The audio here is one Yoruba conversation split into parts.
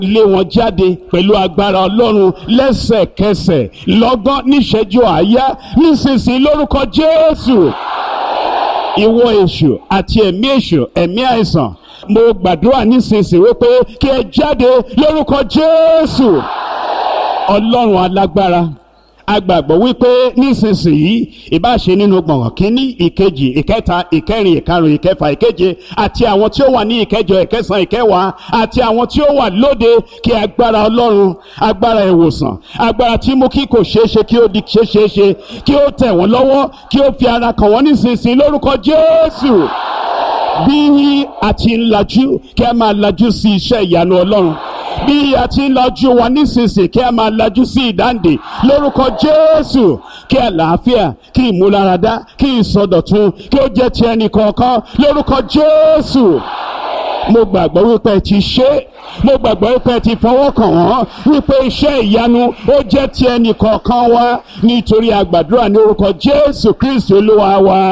lé wọn jáde pẹ̀lú agbára ọlọ́run lẹ́sẹ̀kẹsẹ̀ lọ́gán níṣẹ́jú àáyá nísinsìnyí lórúkọ jésù ìwọ èṣù àti ẹ̀mí èṣù ẹ̀mí àìsàn mo gbàdúrà nísinsìnyí wípé kí ẹ jáde lórúkọ jésù ọlọ́run alágbára agbàgbọ́ wípé nísinsìnyí ìbáṣe nínú gbọ̀ngàn kínní ìkejì ìkẹta ìkẹrin ìkarùn ìkẹfà ìkeje àti àwọn tí ó wà ní ìkẹjọ ìkẹsàn ìkẹwàá àti àwọn tí ó wà lóde kí agbára ọlọ́run agbára ìwòsàn agbára tí mú kí kò ṣeé ṣe kí ó di ṣeé ṣe kí ó tẹ̀ wọ́n lọ́wọ́ kí ó fi ara kàn wọ́n nísinsìnyí lórúkọ jésù bí a ti ń lajú kí a máa lajú sí iṣẹ́ ìyanu ọlọ́run bí a ti ń lajú wa nísinsìnyí kí a máa lajú sí ìdáǹdè lórúkọ jésù kí àlàáfíà kí ìmúláradá kí ìsọdọ̀tun kí ó jẹ́ ti ẹnì kọ̀ọ̀kan lórúkọ jésù mo gbàgbọ́ wípé ẹ ti ṣe é mo gbàgbọ́ wípé ẹ ti fọwọ́ kàn wọ́n wípé iṣẹ́ ìyanu ó jẹ́ ti ẹnì kọ̀ọ̀kan wa nítorí àgbàdúrà ní orúkọ jésù kristu olúwa wa.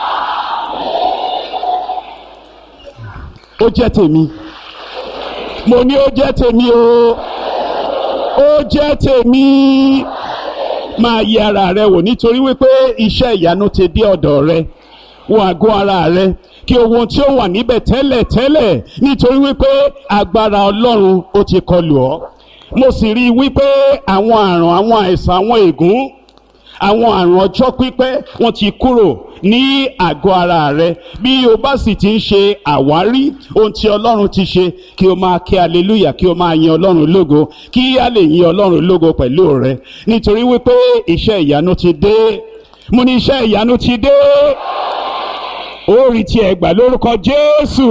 ó jẹ́ tèmi mo ní ó jẹ́ tèmi o ó jẹ́ tèmi máa yẹ ara rẹ wò nítorí wípé iṣẹ́ ìyanu ti dé ọ̀dọ̀ rẹ wo àgọ́ ara rẹ kí ohun tí ó wà níbẹ̀ tẹ́lẹ̀ tẹ́lẹ̀ nítorí wípé agbára ọlọ́run ó ti kọlù ọ́ mo sì rí i wípé àwọn àrùn àwọn àìsàn àwọn ègún àwọn àrùn ọjọ́ pípẹ́ wọ́n ti kúrò ní àgọ́ ara rẹ bí o bá sì ti ń ṣe àwárí ohun tí ọlọ́run ti ṣe kí o máa kí aleluya kí o máa yin ọlọ́run lógo kí a lè yin ọlọ́run lógo pẹ̀lú rẹ nítorí wípé iṣẹ́ ìyanu ti dé mo ní iṣẹ́ ìyanu ti dé ó rí tiẹ̀ gbà lórúkọ jésù.